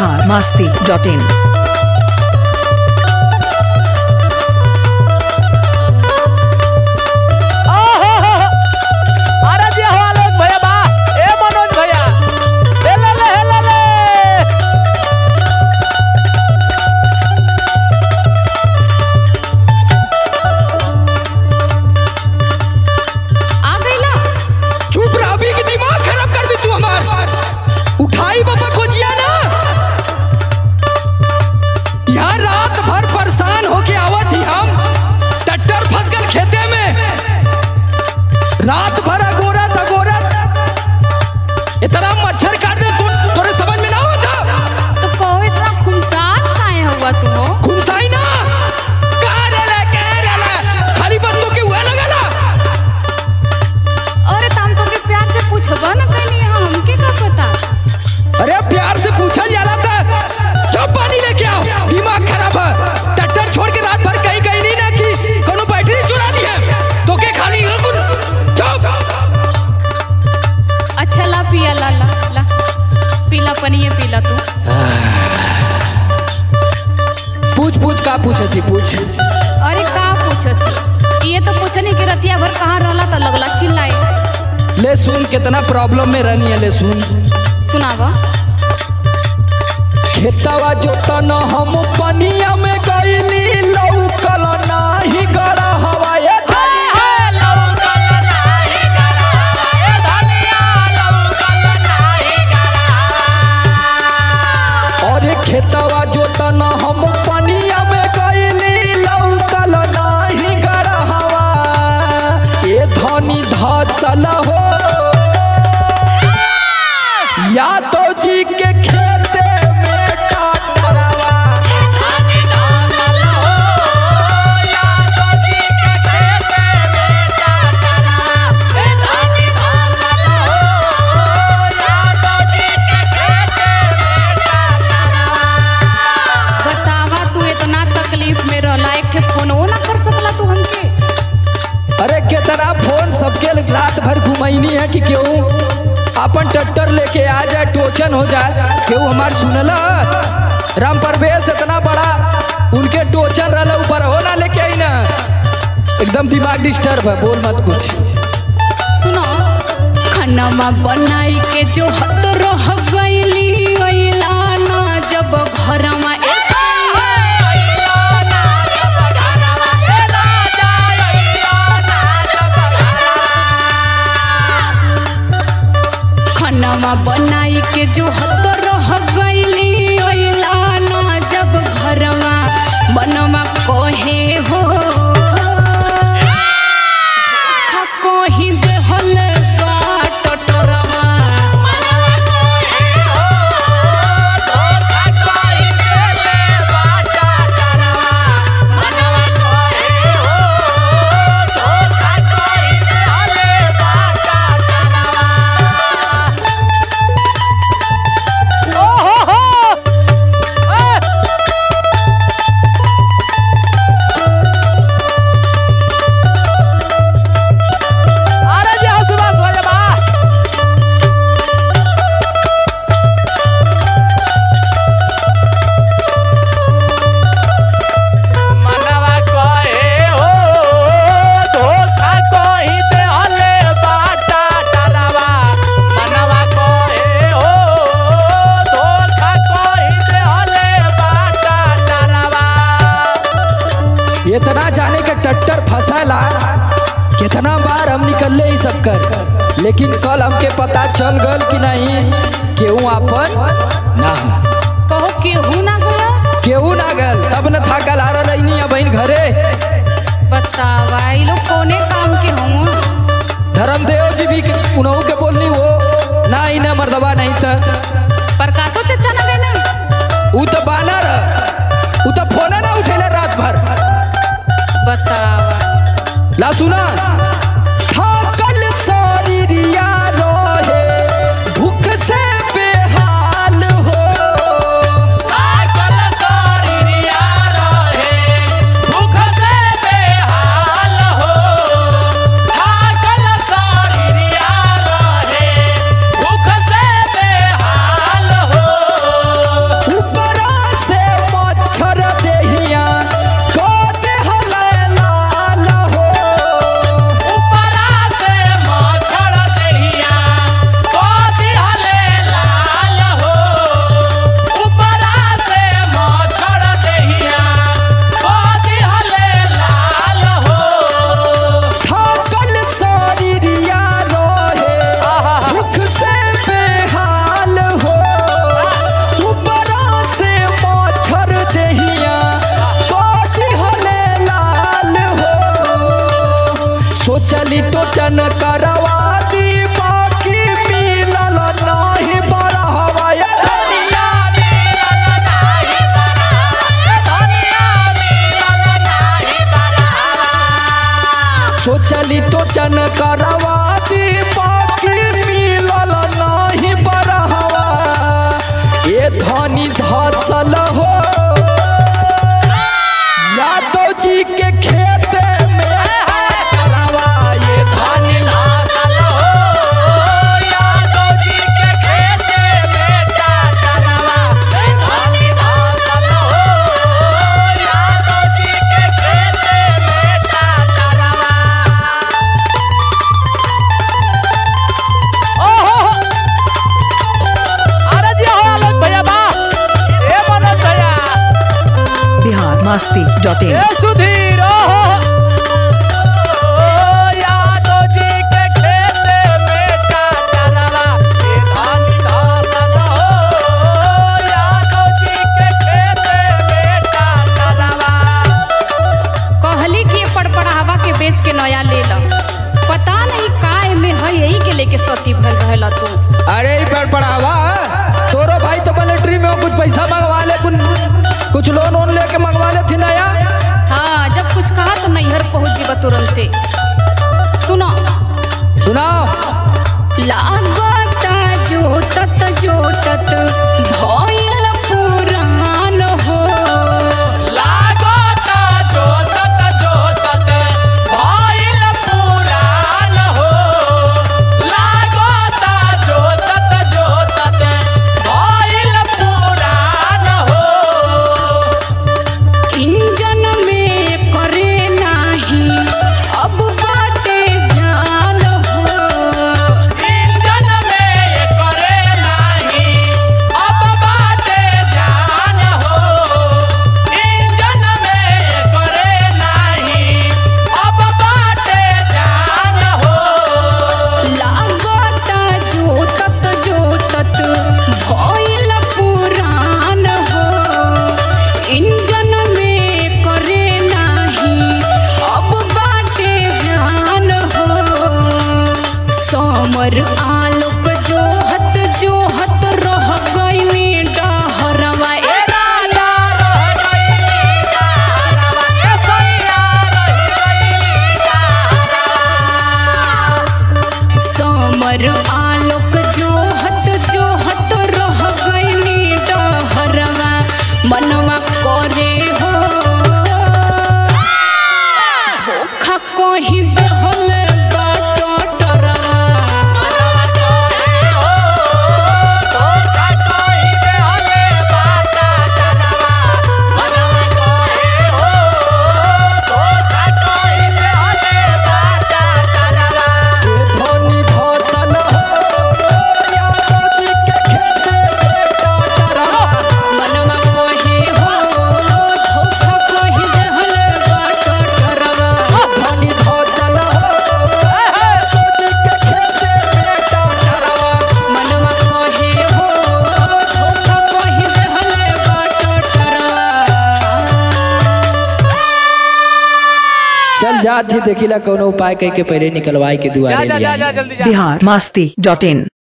Bihar Masti dot in अरे जी हवा लोग भैया बा ए मनोज भैया ले ले ले ले ले आ गईला चुप रह अभी के दिमाग खराब कर दी तू हमार उठाई बाबा खोजिया ना यहाँ रात भर परेशान होके आवत ही हम टट्टर फंस गल खेते में रात भर अगोरत अगोरत इतना मच्छर काट दे तू तोरे समझ में ना आवत तो कहो इतना खुमसान काहे हुआ तू हो खुमसाई ना कहाँ रहला कहाँ रहला खाली बस तो के हुआ ना गला अरे ताम तो के प्यार से पूछबा ना कहीं हमके का पता अरे प्यार से पूछल जाला था जब पानी लेके आओ दिमाग खराब है टट्टर छोड़ के रात भर कहीं कहीं नहीं ना कि कोनो बैटरी चुरा ली है तो के खाली हो कुन चुप अच्छा ला पिया ला ला ला पीला पनिए पीला तू पूछ पूछ का पूछे थी पूछ अरे का पूछत ये तो पूछनी कि रतिया भर कहाँ रहला तो लगला चिल्लाए ले सुन कितना प्रॉब्लम में रहनी है ले सुन सुनावा खेतवा जोता न हम पनिया में गईली लौकल नाही गड़ा हवाए अरे खेतवा जोता न हम पनिया में गईली लौकल नाही गड़ा हवा ए धनी धसल हो या तो जी के खेते में टाटरवा बतावा तू इतना तकलीफ में रहला एक ठे फोनो ना कर सकला तू हमके अरे कितना फोन सबके रात भर घुमैनी है कि क्यों अपन ट्रैक्टर लेके आ जाए टोचन हो जाए क्यों हमार सुनला राम परवेश इतना बड़ा उनके टोचन रहला ऊपर हो ना लेके आई ना एकदम दिमाग डिस्टर्ब है बोल मत कुछ सुनो खानामा बनाई के जो हत रह गईली अइला ना जब घरमा ऐसा खानामा बनाई के जो हत रह गईली अइला ना जब घरमा बनवा कहे हो धोखा कोही देहल बाट टोरवा अरे जी हो सुभाष भैया बा मनवा कहे हो धोखा कही दे हले बाटा डरावा मनवा कहे हो धोखा कही दे हले बाटा डरावा इतना जाने के टट्टर फंसाला कितना बार हम निकलले ही सब कर लेकिन कल हमके पता चल गल कि नहीं केहू आपन ना हो कहो केहू ना गया केहू ना गल तब न था कल आ रही है बहन घरे बतावा ये लोग कोने काम के होंगे धर्मदेव जी भी उन्हों के बोलनी हो ना ही ना मर्दबा नहीं था प्रकाशो चचा ना गए ना ऊ तो बानर ऊ तो फोन ना उठेले रात भर बतावा ला सुना थाकल शरीरिया रोहे भूख से बेहाल हो आकल शरीरिया रहे भूख से बेहाल हो आकल शरीरिया रहे भूख से बेहाल हो masti dot in. ए सुधीर ओहो यादव जी के खेते में काटरवा ए धानी धासल हो यादव जी के खेते में काटरवा कहली कि ये पड़पड़ावा के बेच के नया ले लो पता नहीं काय में है यही के लेके सती भल रहला तू अरे ई पेड़ पड़ावा तोरो भाई तो मिलिट्री में हो, कुछ पैसा मंगवा ले कुछ कुछ लोन वोन लेके मंगवा ले थी नया हाँ जब कुछ कहा तो नैहर पहुंच जीवा तुरंते सुनो सुनाओ लागता जोतत जोतत भइल पुरान हो लागता जोतत जोतत भइल पुरान हो लागता जोतत जोतत भइल पुरान हो इंजन में करे नाही अब बाटे जान हो इंजन में करे नाही अब बाटे जान हो इंजन में करे नाही अब बाटे जान हो लागता जोतत जोतत भइल पुरान हो इंजन में करे नाही अब बाटे जान हो समर आलोक जोहत जोहत रह गइनी डहरवा ए साला रह गइली डहरवा ए सैया रह गइली डहरवा समर आलोक जोहत जोहत रह गइनी डहरवा मनवा करे हो धोखा कहीं दहल बाटरवा मनवा कोहे हो धोखा कहि देहले बाटा डरवा मनवा कोहे हो धोखा कहि देहले बाटा डरवा धोनी धोसन हो यादव जी के खेते में काटरवा मनवा कहे हो धोखा कहीं दहल बाटरवा धोनी धोसन हो यादव जी के खेते में काटरवा मनवा कहे हो धोखा कहीं दहल बाटरवा चल जात ही देखिला कोनो उपाय कह के पहले निकलवाई के दुआरे जा जा लिया जा जल्दी जा Bihar masti dot in.